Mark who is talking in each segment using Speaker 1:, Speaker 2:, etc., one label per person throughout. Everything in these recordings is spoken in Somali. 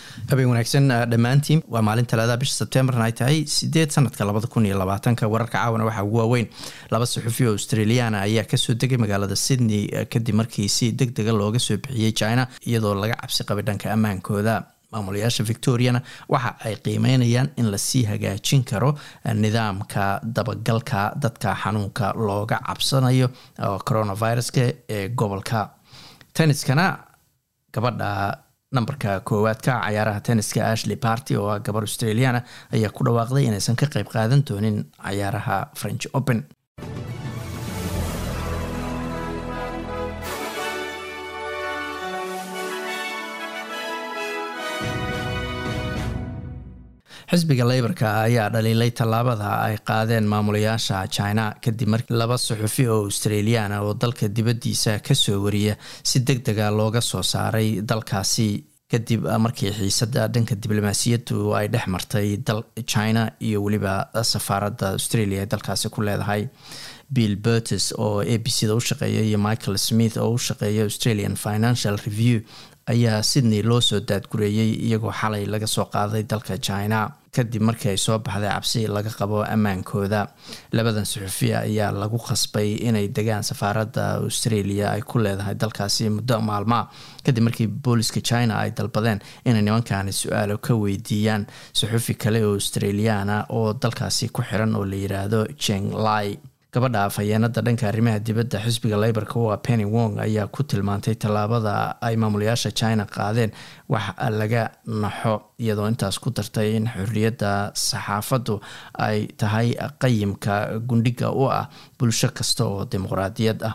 Speaker 1: habeen wanaagsan dhammaantiin waa maalin talaada bisha sebtembarna ay tahay sideed sanadka labada kun iyo labaatanka wararka caawana waxaa ugu waaweyn laba saxufi oo australiana ayaa kasoo degay magaalada sydney kadib markii si deg dega looga soo bixiyey china iyadoo laga cabsi qabay dhanka ammaankooda maamulayaasha victoriana waxa ay qiimeynayaan in lasii hagaajin karo nidaamka dabagalka dadka xanuunka looga cabsanayo coronaviruska ee gobolka tenniskana gabadha nambarka koowaadka cayaaraha tenniska ashley party oo ah gabar australiana ayaa ku dhawaaqday inaysan ka qeyb qaadan doonin cayaaraha french open xisbiga leybarka ayaa dhaliilay tallaabada ay qaadeen maamulayaasha china kadib markii laba suxufi oo australiana oo dalka dibaddiisa kasoo wariya si deg dega looga soo saaray dalkaasi kadib markii xiisada dhanka diblomaasiyaddu ay dhex martay dal china iyo weliba safaaradda australia ee dalkaasi ku leedahay bill burtis oo a b c da u shaqeeya iyo michael smith oo u shaqeeya australian financial review ayaa sydney loo soo daadgureeyey iyagoo xalay laga soo qaaday dalka china kadib markii ay soo baxday cabsi laga qabo ammaankooda labadan suxufiya ayaa lagu khasbay inay degaan safaaradda australia ay ku leedahay dalkaasi muddo maalmaa kadib markii booliska china ay dalbadeen inay nimankaani su-aalo ka weydiiyaan suxufi kale oo australiana oo dalkaasi ku xiran oo la yiraahdo jeng lai gabadha afhayeenada dhanka arrimaha dibadda xisbiga leybarka oo ah penny wong ayaa ku tilmaantay tallaabada ay maamulayaasha china qaadeen wax laga naxo iyadoo intaas ku dartay in xorriyadda saxaafaddu ay tahay qayimka gundhiga u ah bulsho kasta oo dimuqraadiyad ah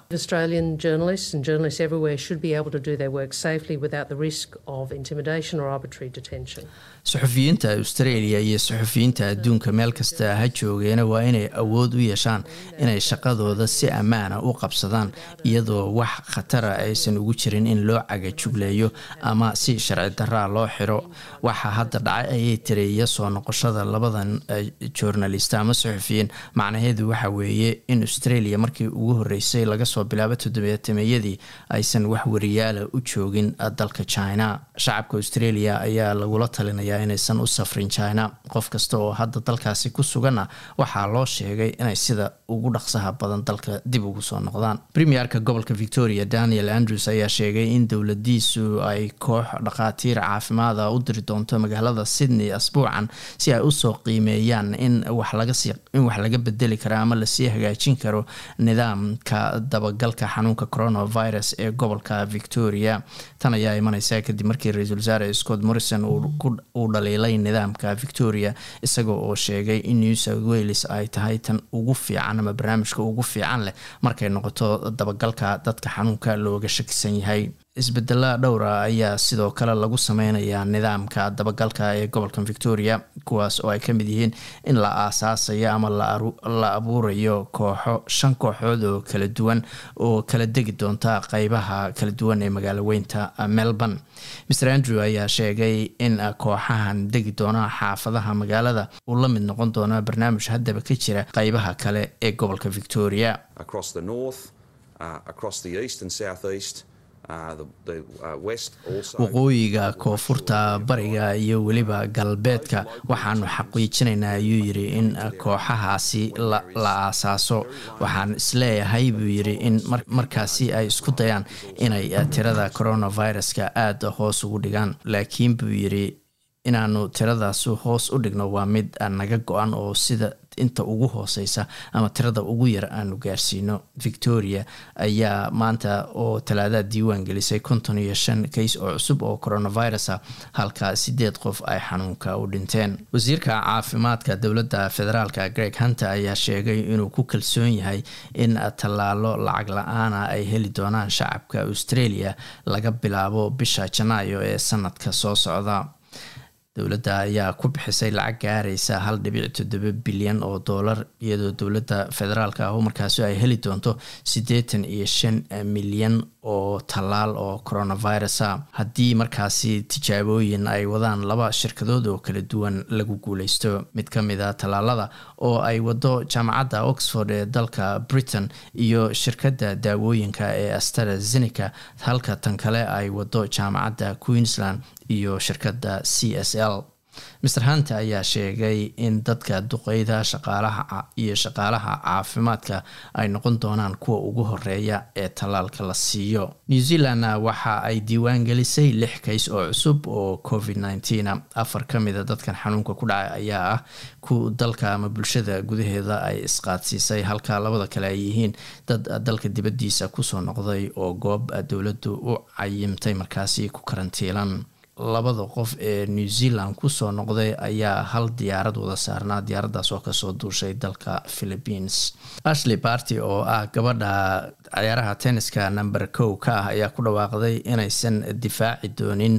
Speaker 1: suxufiyiinta australia iyo suxufiyiinta adduunka meel kasta ha joogeena waa inay awood u yeeshaan inay shaqadooda si ammaana u qabsadaan iyadoo wax khatara aysan ugu jirin in loo cagajugleeyo ama si sharci daraa loo xiro waxaa hadda dhacay ayay tiri iyo soo noqoshada labadan journalist ama suxufiyiin macnaheedu waxa weeye in australia markii ugu horeysay laga soo bilaabo toddobaatameeyadii aysan wax wariyaala u joogin dalka china shacabka australia ayaa lagula talinayaa inaysan u safrin china qof kasta oo hadda dalkaasi ku suganna waxaa loo sheegay inay sida ugu dhaqsaha badan dalka dib ugu soo noqdaan premierka gobolka victoria daniel andrews ayaa sheegay in dowladiisu ay koox dhakhaatiir caafimaada u diri doonto magaalada sydney asbuucan si ay usoo qiimeeyaan in wax laga bedeli karo ama lasii hagaajin karo nidaamka dabagalka xanuunka coronavirus ee gobolka victoria tan ayaa imaneysa kadib markii ra-iisul wasaare scott morrison uu dhaliilay nidaamka victoria isagoo oo sheegay in new south wales ay tahay tan ugu fiican ama barnaamijka ugu fiican leh markay noqoto dabagalka dadka xanuunka looga shakisan yahay isbedela dhowra ayaa sidoo kale lagu sameynayaa nidaamka dabagalka ee gobolka victoria kuwaas oo ay ka mid yihiin in la aasaasayo ama la abuurayo kooxo shan kooxood oo kala duwan oo kala degi doonta qeybaha kala duwan ee magaalo weynta melbourne mr andrew ayaa sheegay in kooxahan degi doona xaafadaha magaalada uu la mid noqon doono barnaamij haddaba ka jira qeybaha kale ee gobolka victoria waqooyiga koonfurta bariga iyo weliba galbeedka waxaanu xaqiijinaynaa ayuu yiri in kooxahaasi la aasaaso waxaan isleeyahay buu yiri in markaasi ay isku dayaan inay tirada coronaviruska aada hoos ugu dhigaan laakiin buu yiri inaanu tiradaas hoos u dhigno waa mid naga go-an oo sida inta ugu hooseysa ama tirada ugu yar aanu gaarsiino victoria ayaa maanta oo talaadada diiwaan gelisay konton iyo shan kays oo cusub oo coronavirus ah halka sideed qof ay xanuunka u dhinteen wasiirka caafimaadka dowladda federaalka greg hunter ayaa sheegay inuu ku kalsoon yahay in tallaalo lacag la-aana ay heli doonaan shacabka australia laga bilaabo bisha janaayo ee sanadka soo socda dowladda ayaa ku bixisay lacag gaaraysa hal dhibic toddoba bilyan oo doolar iyadoo dowladda federaalka ah markaasi ay heli doonto siddeetan iyo shan milyan oo tallaal oo coronavirusa haddii markaasi tijaabooyin ay wadaan laba shirkadood oo kala duwan lagu guuleysto mid ka mid a tallaalada oo ay wado jaamacadda oxford ee dalka britain iyo shirkadda daawooyinka ee astarazeneca halka tan kale ay wado jaamacadda queensland iyo shirkadda c s l master hunter ayaa sheegay in dadka duqeyda shaqaalaha iyo shaqaalaha caafimaadka ay noqon doonaan kuwa ugu horeeya ee tallaalka la siiyo new zealandna waxa ay diiwaan gelisay lix kays oo cusub oo covid nneteen afar ka mida dadkan xanuunka ku dhacay ayaa ah ku dalka ama bulshada gudaheeda ay isqaadsiisay halka labada kale ay yihiin dad dalka dibaddiisa kusoo noqday oo goob dowladdu u cayimtay markaasi ku karantiilan labada qof ee new zealand kusoo noqday ayaa hal diyaarad wada saarnaa diyaaraddaas oo kasoo duushay dalka philippines ashley barty oo ah gabadha ciyaaraha tenniska number kow ka ah ayaa ku dhawaaqday inaysan difaaci doonin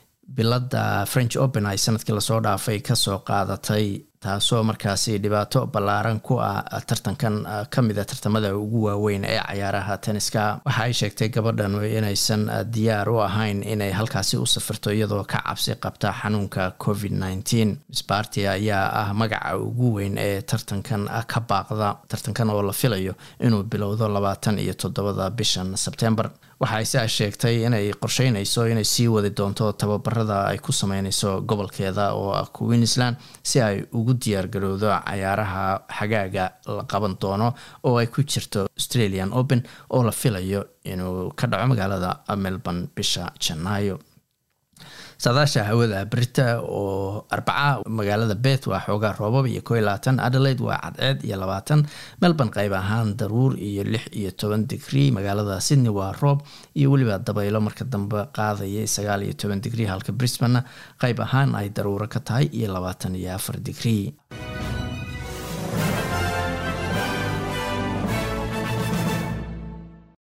Speaker 1: biladda french open ay sanadkii lasoo dhaafay kasoo qaadatay taasoo markaasi dhibaato ballaaran ku ah tartankan ka mid a tartamada ugu waaweyn ee cayaaraha tenniska waxa ay sheegtay gabadhan inaysan diyaar u ahayn inay halkaasi u safirto iyadoo ka cabsi qabta xanuunka covid nneteen misbarty ayaa ah magaca ugu weyn ee tartankan ka baaqda tartankan oo la filayo inuu bilowdo labaatan iyo toddobada bishan sebtember waxa ayse sheegtay inay qorsheynayso inay sii wadi doonto tababarada ay ku sameyneyso gobolkeeda oo ah queensland si ay ugu diyaargarowdo cayaaraha xagaaga la qaban doono oo ay ku jirto australian open oo la filayo inuu ka dhaco magaalada melbourne bisha janaayo saadaasha hawada brita oo arbaca magaalada beth waa xoogaa roobab iyo ko iyo labaatan adelaide waa cadceed iyo labaatan melbourne qayb ahaan daruur iyo lix iyo toban digrie magaalada sydney waa roob iyo weliba dabaylo marka dambe qaadaya sagaal iyo toban digrie halka brisbane qayb ahaan ay daruuro ka tahay iyo labaatan iyo afar digrie